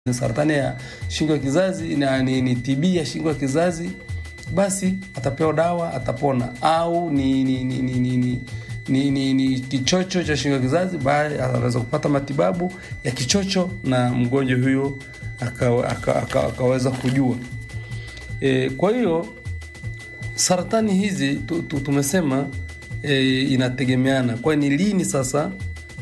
saratani ya shingo ya kizazi na ni, ni TB ya shingo ya kizazi, basi atapewa dawa atapona, au ni ni ni ni, ni, ni ni, ni, ni kichocho cha shingo ya kizazi, bali anaweza kupata matibabu ya kichocho na mgonjwa huyo akaweza aka, aka, aka kujua. E, kwa hiyo saratani hizi tu, tu, tumesema e, inategemeana. Kwa ni lini sasa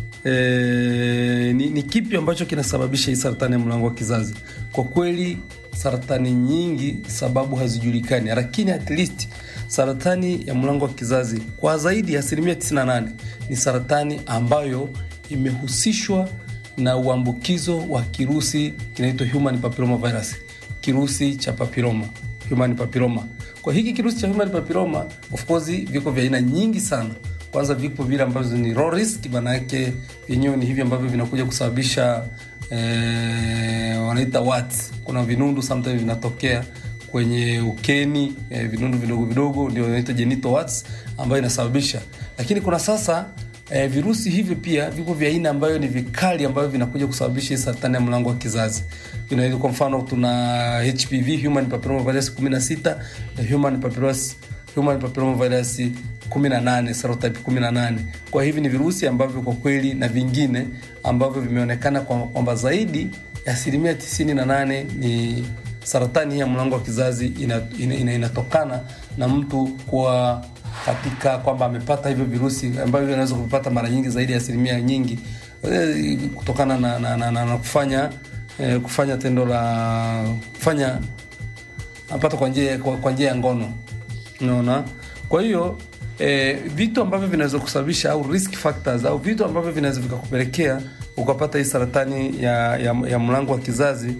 e, ni, ni kipi ambacho kinasababisha hii saratani ya mlango wa kizazi? Kwa kweli saratani nyingi sababu hazijulikani, lakini at least saratani ya mlango wa kizazi kwa zaidi ya asilimia 98 ni saratani ambayo imehusishwa na uambukizo wa kirusi kinaitwa human papilloma virus, kirusi cha papilloma, human papilloma. Kwa hiki kirusi cha human papilloma, of course viko vya aina nyingi sana. Kwanza vipo vile ambavyo ni low risk, maana yake vyenyewe ni hivi ambavyo vinakuja kusababisha eh, wanaita warts. Kuna vinundu sometimes vinatokea kwenye ukeni eh, vinundu vidogo vidogo ndio inaitwa genital warts ambayo inasababisha, lakini kuna sasa eh, virusi hivyo pia viko vya aina ambayo ni vikali ambavyo vinakuja kusababisha hii saratani ya mlango wa kizazi. Vinaweza kwa mfano tuna HPV human papilloma virus 16 na human papilloma human papilloma virus 18 serotype 18. Kwa hivi ni virusi ambavyo kwa kweli na vingine ambavyo vimeonekana kwamba zaidi ya asilimia 98 ni saratani ya mlango wa kizazi inatokana ina, ina, ina na mtu kuwa katika kwamba amepata hivyo virusi ambavyo vinaweza kuvipata mara nyingi zaidi ya asilimia nyingi kutokana na, na, na, na, na kufanya eh, kufanya tendo la kufanya apata kwa njia kwa njia ya ngono unaona. Kwa hiyo eh, vitu ambavyo vinaweza kusababisha au risk factors au vitu ambavyo vinaweza vikakupelekea ukapata hii saratani ya, ya, ya mlango wa kizazi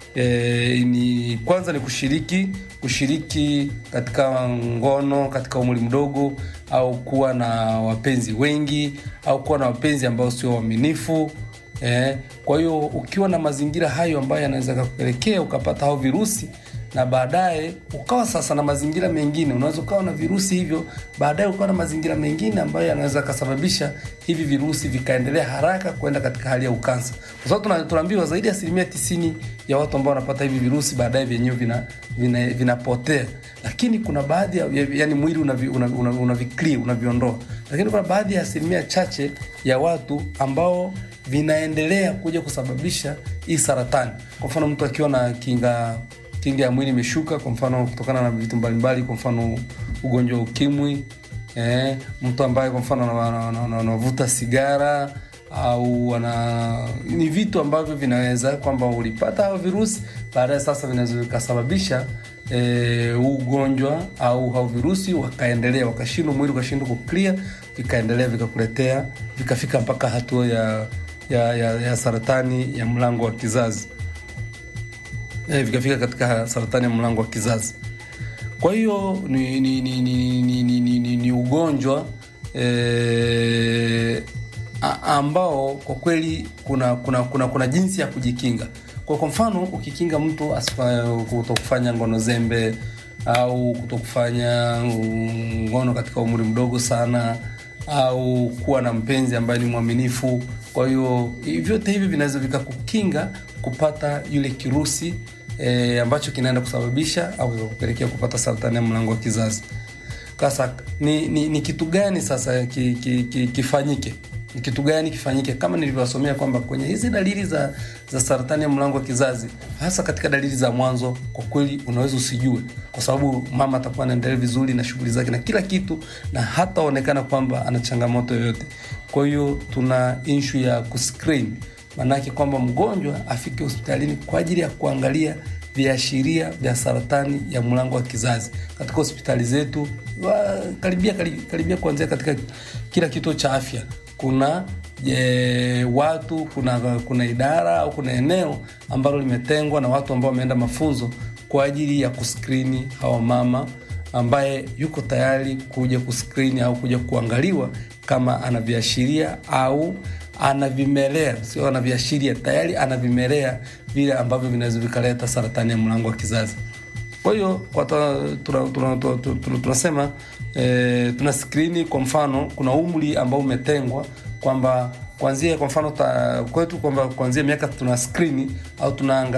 E, ni kwanza ni kushiriki kushiriki katika ngono katika umri mdogo, au kuwa na wapenzi wengi, au kuwa na wapenzi ambao sio waaminifu. E, kwa hiyo ukiwa na mazingira hayo ambayo yanaweza kukupelekea ukapata hao virusi na baadaye ukawa sasa na mazingira mengine, unaweza ukawa na virusi hivyo, baadaye ukawa na mazingira mengine ambayo yanaweza kasababisha hivi virusi vikaendelea haraka kwenda katika hali ya ukansa, kwa sababu tunaambiwa zaidi ya asilimia tisini ya watu ambao wanapata hivi virusi baadaye vyenyewe vinapotea, vina, vina lakini kuna baadhi ya yani mwili unaviclear una, una, una unaviondoa, lakini kuna baadhi ya asilimia chache ya watu ambao vinaendelea kuja kusababisha hii saratani. Kwa mfano mtu akiwa na kinga kinga ya mwili imeshuka, kwa mfano kutokana na vitu mbalimbali, kwa mfano ugonjwa wa ukimwi eh, mtu ambaye kwa mfano anavuta sigara au wana ni vitu ambavyo vinaweza kwamba ulipata hao virusi baadaye, sasa vinaweza vikasababisha eh, ugonjwa au hao virusi wakaendelea, wakashindwa mwili ukashindwa kuclear, vikaendelea vikakuletea vikafika mpaka hatua ya, ya, ya, ya saratani ya mlango wa kizazi eh, vikafika katika saratani ya mlango wa kizazi. Kwa hiyo ni, ni, ni, ni, ni, ni, ni, ni, ni ugonjwa eh, ambao kwa kweli kuna kuna kuna, kuna jinsi ya kujikinga. Kwa kwa mfano ukikinga mtu kutokufanya ngono zembe au kutokufanya ngono katika umri mdogo sana au kuwa na mpenzi ambaye ni mwaminifu. Kwa hiyo vyote hivi vinaweza vikakukinga kupata yule kirusi E, ambacho kinaenda kusababisha au kupelekea kupata saratani ya mlango wa kizazi. Sasa ni, ni, ni kitu gani sasa ki, ki, ki, kifanyike? Ni kitu gani kifanyike? Kama nilivyosomea kwamba kwenye hizi dalili za, za saratani ya mlango wa kizazi, hasa katika dalili za mwanzo, kwa kweli unaweza usijue, kwa sababu mama atakuwa anaendelea vizuri na shughuli zake na kila kitu, na hataonekana kwamba ana changamoto yoyote. Kwa hiyo tuna issue ya kuscreen Maanake kwamba mgonjwa afike hospitalini kwa ajili ya kuangalia viashiria vya saratani ya mlango wa kizazi katika hospitali zetu wa, karibia, karibia kuanzia katika kila kituo cha afya kuna je, watu kuna, kuna idara au kuna eneo ambalo limetengwa na watu ambao wameenda mafunzo kwa ajili ya kuskrini hawa mama ambaye yuko tayari kuja kuskrini au kuja kuangaliwa kama ana viashiria au anavimelea sio anaviashiria, tayari anavimelea vile ambavyo vinaweza vikaleta saratani ya mlango wa kizazi. Kwa hiyo tunasema e, tuna skrini. Kwa mfano, kuna umri ambao umetengwa kwamba kuanzia kwa mfano ta, kwetu kwamba kuanzia miaka tuna skrini au tunaanga